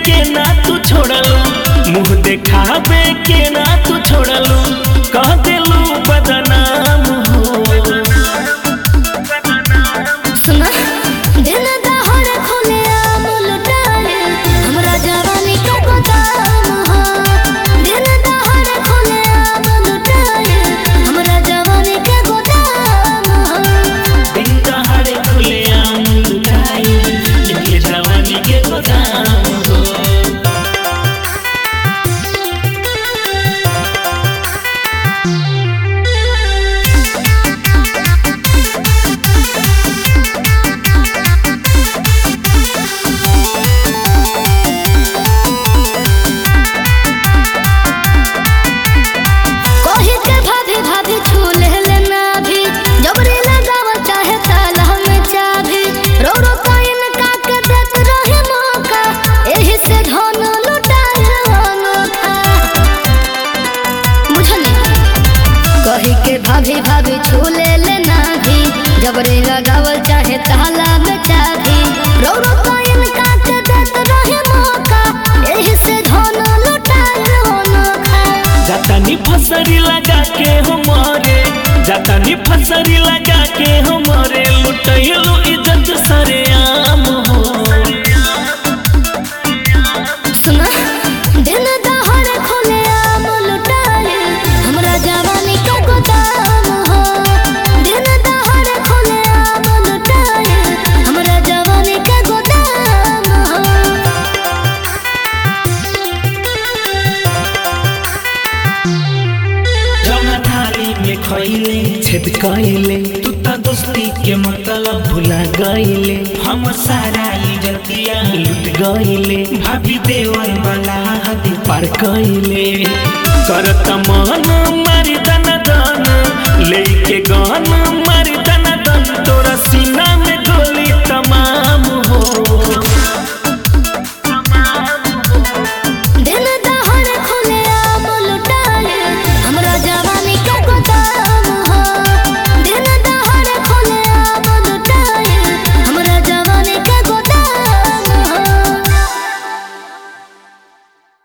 के ना तू छोड़लू मुंह देखावे के ना तू छोड़लू कह देलू बदनाम हो सुना दिन दहाड़ खुले आम लुटाए हमरा जवानी का गोदाम हो दिन दहाड़ खुले आम लुटाए हमरा जवानी का गोदाम हो दिन दहाड़े खुले आम लुटाई ये जवानी के गोदाम हो कोही के भाभी भाभी छूले लेना भी जबरी लगाव चाहे ताला में चाभी रो रो काइन काक देत रहे मौका एही से धन लुटाए अनोखा बुझनी कही के भाभी भाभी छूले लेना भी जबरी लगावल चाहे ताला में चाभी रो रो काइन काक देत रहे मौका एही से धन लुटाए अनोखा जातानी फसरी लगा के हमारे जातानी फसरी लगा के हमारे लुटैलू इज्जत सरे आम हो सुना दिन दहाड़ खुले आम लुटाए हमरा जवानी का गोदाम हो दिन दहाड़ खुले आम लुटाए हमरा जवानी का गोदाम हो जौना थाली में खइले छेद कइले तू त दोस्ती के मतलब भुला गइले हम सारा इज्जतिया लुट गइले भाभी देवर वाला हद पार कइले करत मन मारी दन दन लेके गन मारी दन दन तोरा सीना